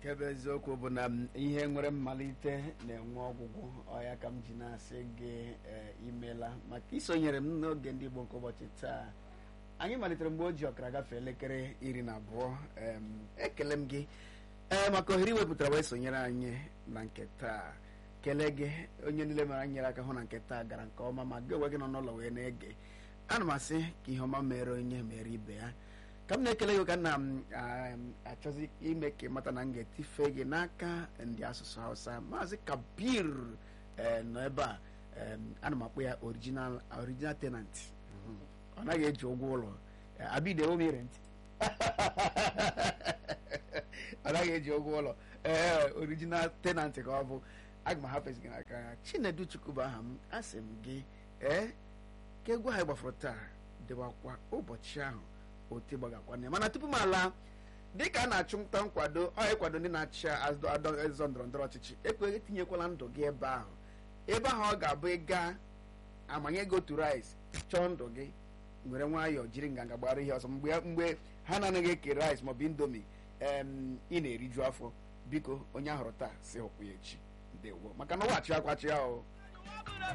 nke bụ eziokwu bụ na m, ihe nwere mmalite na-enwe ọgwụgwụ ọya ka m ji na-asị gị ee, imela maka isonyere m n'oge ndị Igbo nke ụbọchị taa anyị malitere mgbe o ji ọkara gafee elekere iri na abụọ em, ekele m gị ee maka ohere iwepụtara wee sonyere anyị na nke taa kelee gị onye niile mara nyere aka hụ na nke taa gara nke ọma ma gị onwe gị nọ n'ụlọ wee na-ege ana m asị ka ihe ọma mere onye mere ibe ya ka m na-ekele gị ka nna m achọzi ime ka ị mata na m ga-etife gị n'aka ndị asụsụ hausa maazị kabir eh, nọ ebe a em, ana m akpọ ya original original tenant Mhm. ọ naghị eji ụgwọ ụlọ Eh, abide o mere ntị ọ naghị eji ụgwọ ụlọ ee original tenant ka ọ bụ aga m ahapụzi gị n'aka ya chinedu chukwu bụ aha m asị m gị ee ka egwu anyị gbafọrọ taa dịbakwa ụbọchị ahụ otu gbagakwa na ya mana tupu m ala dịka a na-achụnta nkwado ọ ịkwado ndị na-achị azụ adọ ezọ ndọrọ ndọrọ ọchịchị ekweghị etinyekwala ndụ gị ebe ahụ ebe ahụ ọ ga-abụ ịga amanye gị otu rice chọọ ndụ gị were nwayọọ jiri nganga gbara ihe ọzọ mgbe mgbe ha na-anaghị eke rice maọbụ indomi em ị na-eriju afọ biko onye ahụrụ taa si hụkwu ya echi ndewo maka na ọwachi akwachi ahụ